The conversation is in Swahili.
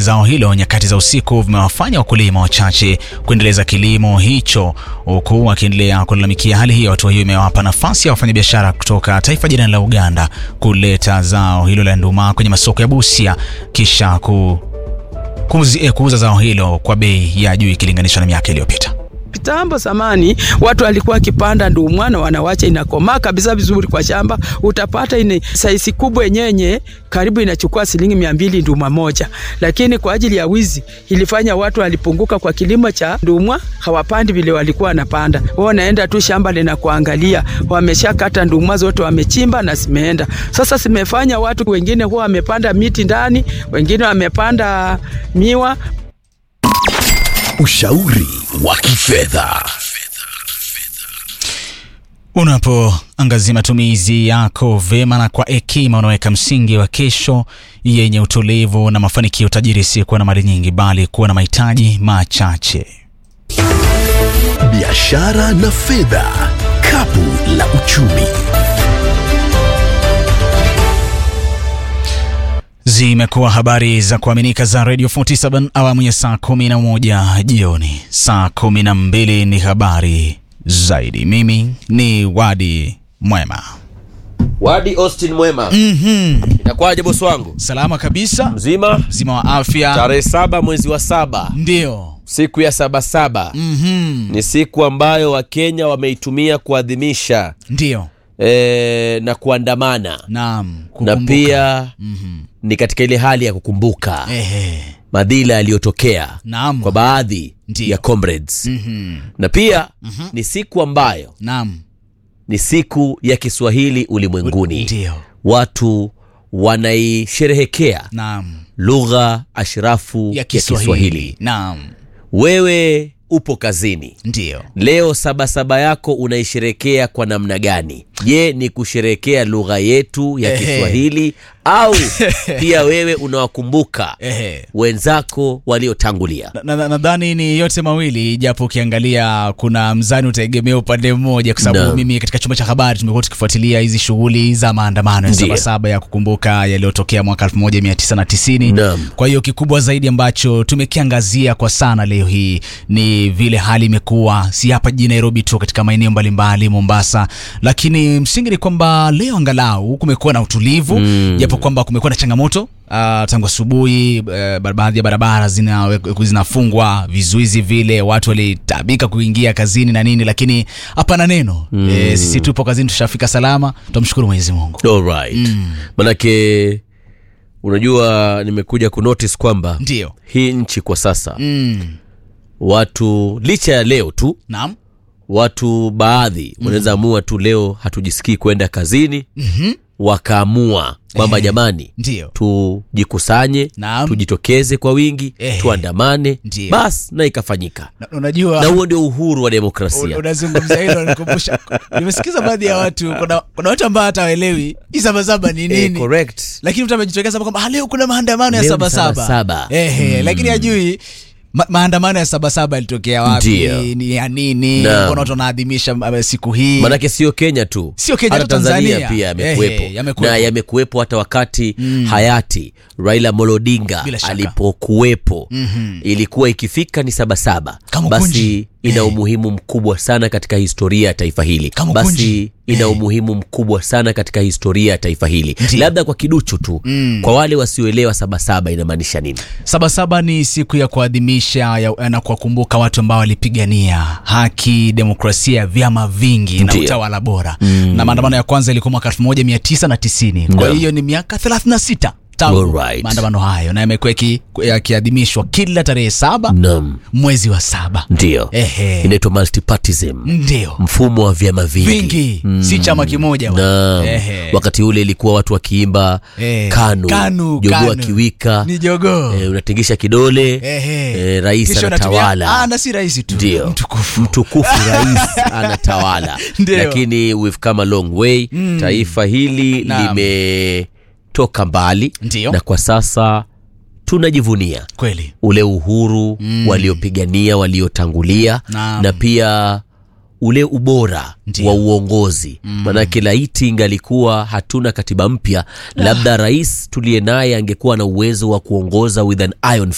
zao hilo nyakati za usiku vimewafanya wakulima wachache kuendeleza kilimo hicho, huku wakiendelea kulalamikia hali hiyo. Hatua hiyo imewapa nafasi ya wafanyabiashara kutoka taifa jirani la Uganda kuleta zao hilo la nduma kwenye masoko ya Busia kisha ku, kuzi, eh, kuuza zao hilo kwa bei ya juu ikilinganishwa na miaka iliyopita. Kitambo zamani watu walikuwa wakipanda ndumwa na wanawacha inakomaa kabisa vizuri kwa shamba, utapata ine saisi kubwa yenyenye karibu inachukua shilingi mia mbili nduma moja, lakini kwa ajili ya wizi ilifanya watu walipunguka kwa kilimo cha ndumwa, hawapandi vile walikuwa wanapanda. Wao wanaenda tu shamba lina kuangalia, wameshakata ndumwa zote wamechimba na zimeenda. Sasa zimefanya watu wengine huwa wamepanda miti ndani, wengine wamepanda miwa Ushauri wa kifedha. Unapoangazia matumizi yako vema na kwa hekima, unaweka msingi wa kesho yenye utulivu na mafanikio. Tajiri si kuwa na mali nyingi, bali kuwa na mahitaji machache. Biashara na fedha, kapu la uchumi. Zimekuwa habari za kuaminika za Radio 47 awamu ya saa 11 jioni. Saa 12 ni habari zaidi. Mimi ni Wadi Mwema. Wadi Austin Mwema. Mhm. Inakuwaje bosi wangu? Salama kabisa, Mzima? mzima wa afya. Tarehe saba mwezi wa saba, Ndio. siku ya sabasaba Mhm. ni siku ambayo Wakenya wameitumia kuadhimisha Ndio. e, na kuandamana Naam. na kukumbuka. pia Mhm. ni katika ile hali ya kukumbuka Ehe. madhila yaliyotokea Naam. kwa baadhi Ndio. ya comrades Mhm. na pia ni siku ambayo Naam. ni siku ya Kiswahili ulimwenguni. Ndio. Watu wanaisherehekea Naam. lugha ashrafu Ya Kiswahili. Naam. Wewe upo kazini Ndio. leo, sabasaba yako unaisherekea kwa namna gani? Je, ni kusherekea lugha yetu ya Ehe. Kiswahili au pia wewe unawakumbuka Ehe. wenzako waliotangulia? nadhani na, nadhani ni yote mawili japo ukiangalia kuna mzani utaegemea upande mmoja kwa sababu Naam. mimi katika chumba cha habari tumekuwa tukifuatilia hizi shughuli za maandamano ya Ndiyo. sabasaba ya kukumbuka yaliyotokea mwaka 1990 Naam. kwa hiyo kikubwa zaidi ambacho tumekiangazia kwa sana leo hii ni vile hali imekuwa si hapa jijini nairobi tu katika maeneo mbalimbali mombasa lakini msingi ni kwamba leo angalau kumekuwa na utulivu Mm. japo kwamba kumekuwa na changamoto Uh, tangu asubuhi uh, baadhi ya barabara zina, zinafungwa vizuizi vile watu walitabika kuingia kazini na nini lakini hapana neno mm. e, sisi tupo kazini tushafika salama tunamshukuru mwenyezi mungu Alright. Manake unajua nimekuja kunotice kwamba ndio hii nchi kwa sasa mm. watu licha ya leo tu naam watu baadhi wanaweza amua tu leo hatujisikii kwenda kazini mm-hmm. wakaamua kwamba Ehe. jamani ndio tujikusanye Naam. tujitokeze kwa wingi Ehe. tuandamane Ndiyo. basi na ikafanyika Na- unajua na huo ndio uhuru wa Un- demokrasia unazungumza hilo nikumbusha nimesikiza baadhi ya watu kuna, kuna watu ambao hata waelewi hii sabasaba ni Eh, nini correct. lakini mtu amejitokeza hapa kwamba "Ah, leo kuna maandamano ya Leo ni sabasaba Sabasaba. ehe lakini hajui ma, maandamano ya sabasaba yalitokea wapi Ndiyo. ni ya nini Naam. mbona watu wanaadhimisha uh, siku hii manake sio kenya tu Sio Kenya, hata hata tanzania, Tanzania. pia yamekuwepo Ehe, yamekuwepo. na yamekuwepo hata wakati hayati raila molodinga Bila shaka. alipokuwepo Mhm. ilikuwa ikifika ni sabasaba Kamukunji. basi ina Eh. umuhimu mkubwa sana katika historia ya taifa hili Kamukunji. basi ina Eh. umuhimu mkubwa sana katika historia ya taifa hili Ndiyo. labda kwa kiduchu tu Mm. kwa wale wasioelewa sabasaba inamaanisha nini sabasaba ni siku ya kuadhimisha ya- na kuwakumbuka watu ambao walipigania haki demokrasia vyama vingi na Ndiyo. utawala bora mm. na maandamano ya kwanza ilikuwa mwaka 1990 kwa Naam. hiyo ni miaka 36 tangu Alright. maandamano hayo na yamekuwa yaki- yakiadhimishwa kila tarehe saba nam mwezi wa saba ndio Ehe. inaitwa multipartism ndio mfumo wa vyama vingi, vingi si chama kimoja bwana. Naam. Ehe. wakati ule ilikuwa watu wakiimba Eh, kanu, kanu, jogoo kanu. akiwika ni jogoo eh, unatingisha kidole Ehe. eh, rais Kisha unatumia- anatawala Ah, na si rais tu ndio mtukufu mtukufu rais anatawala Ndio. lakini we've come a long way Mm. taifa hili Naam. limetoka mbali Ndio. na kwa sasa tunajivunia kweli ule uhuru Mm. waliopigania waliotangulia Naam. na pia ule ubora Ndio. wa uongozi manake laiti ingalikuwa hatuna katiba mpya labda rais tuliye naye angekuwa na uwezo wa kuongoza with an iron